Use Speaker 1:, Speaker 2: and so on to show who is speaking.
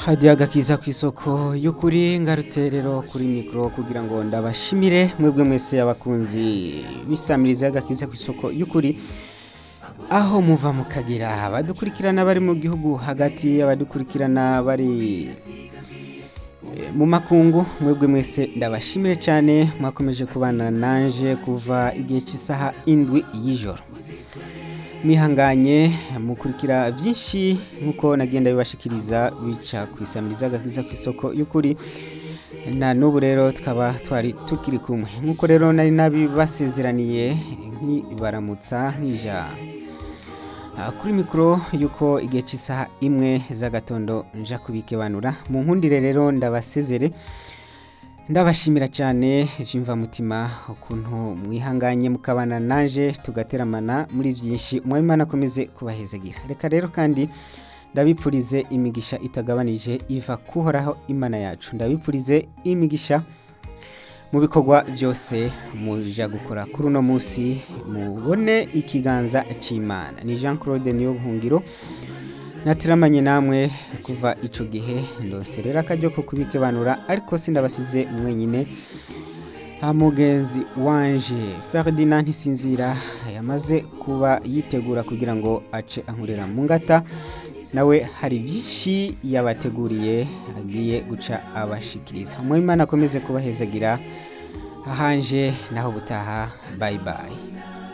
Speaker 1: hadiya agakiza ku isoko y'ukuri ngarutse rero kuri mikoro kugira ngo ndabashimire mwebwe mwese abakunzi bisamiriza agakiza ku isoko y'ukuri aho muva mukagira abadukurikirana bari mu gihugu hagati abadukurikirana bari eh, mu makungu mwebwe mwese ndabashimire cyane mwakomeje kubana nanje kuva igihe cy'isaha indwi y'ijoro mwihanganye mukurikira byinshi nk'uko nagenda bibashikiriza bica ku isamiriza agakiza ku isoko y'ukuri na n'ubu rero tukaba twari tukiri kumwe nk'uko rero nari nabibasezeraniye nkibaramutsa nk'ija Ah, kuri mikoro y'uko igihe cy'isaha imwe z'agatondo nja kubikebanura mu nkundire rero ndabasezere ndabashimira cyane mutima ukuntu mwihanganye mukabana nanje tugateramana muri byinshi mwabimana akomeze kubahezagira reka rero kandi ndabipfurize imigisha itagabanije iva kuhoraho imana yacu ndabipfurize imigisha mu bikorwa byose muja gukora kuri uno munsi mubone ikiganza cy'imana ni jean claude niyo buhungiro natiramanye namwe kuva icyo gihe ndose rero akajya ko kubikebanura ariko sindabasize mwenyine mugenzi wanje Ferdinand ntisinzira yamaze kuba yitegura kugira ngo ace ankurira mu ngata nawe hari byinshi yabateguriye agiye guca abashikiriza mwimana akomeze kubahezagira ahanje naho butaha bayi bayi